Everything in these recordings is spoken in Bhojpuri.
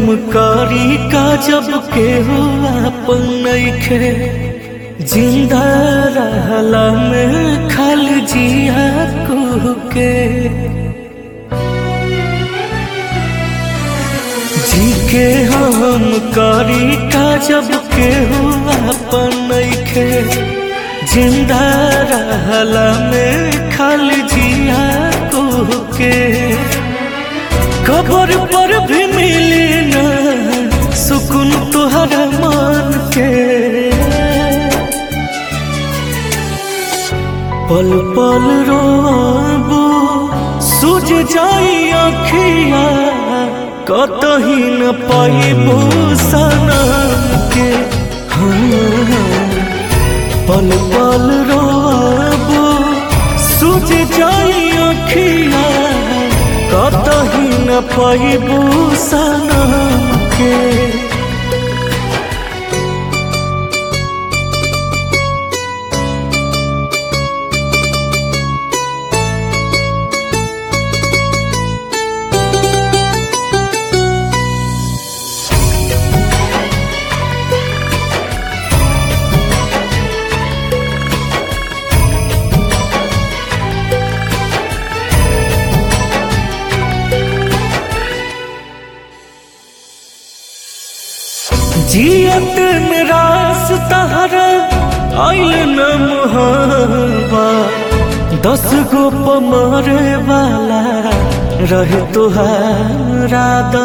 करी का जब के हुआ अपन नइखे जिंदा रहला में खल जिया कुह के जी के हम करी का जब के हुआ अपन नइखे जिंदा रहला में खल जिया कुह के कबर पर भी मिली ना सुकून तुहरा मान के पल पल रोबो सूझ जाई अखिया कतही न पाइबो सनम के हाँ, पल पल रोबो सूझ जाई अखिया कतही न पाइबो सनम के जियत निराश तहरा आइल न मुहावा दस गो पमरे वाला रहे तुहारा दा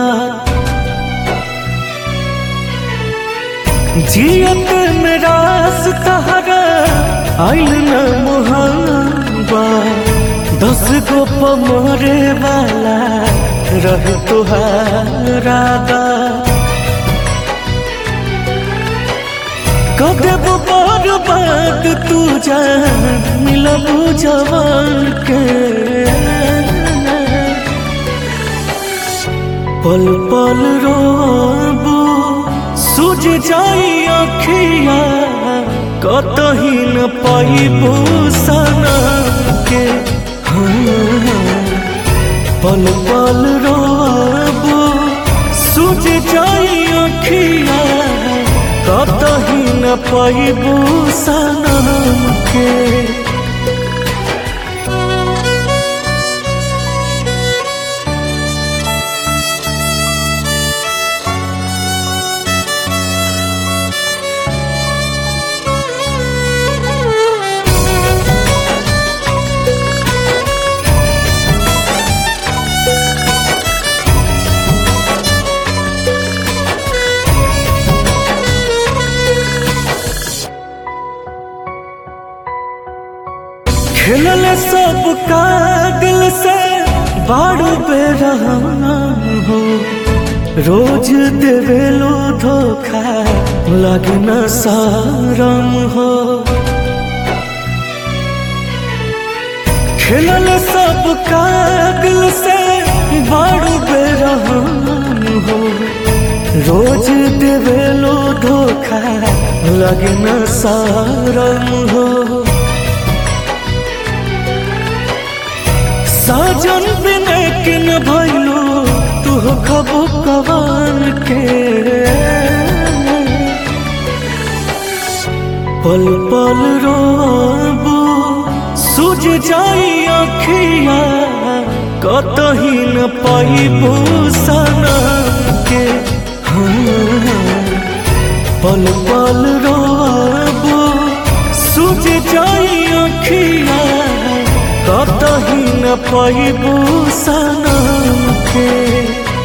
जियत निराश तहरा आइल न मुहावा दस गो पमरे वाला रहे तुहारा दा कदब बार बात तू जान मिलबू जवान के पल पल रोबू सूझ जाई अखिया कतही न पाइबू सनम के हाँ, पल पल रोबू सूझ जाई अखिया कतही न पाइबू सनम के खेलल सब का दिल से बाड़ू बेरहना हो रोज देवेलो धोखा लगना सारम हो खेलल सब का दिल से बाड़ू बेरहना हो रोज देवेलो धोखा लगना सारम हो साजन बिने किन भैलो तू खबो कवान के पल पल रोबू सूझ जाई अखिया कतही न पाइबू सनम के हाँ, पल पल रोबू सूझ जाई अखिया कतही न पाइबू सनम के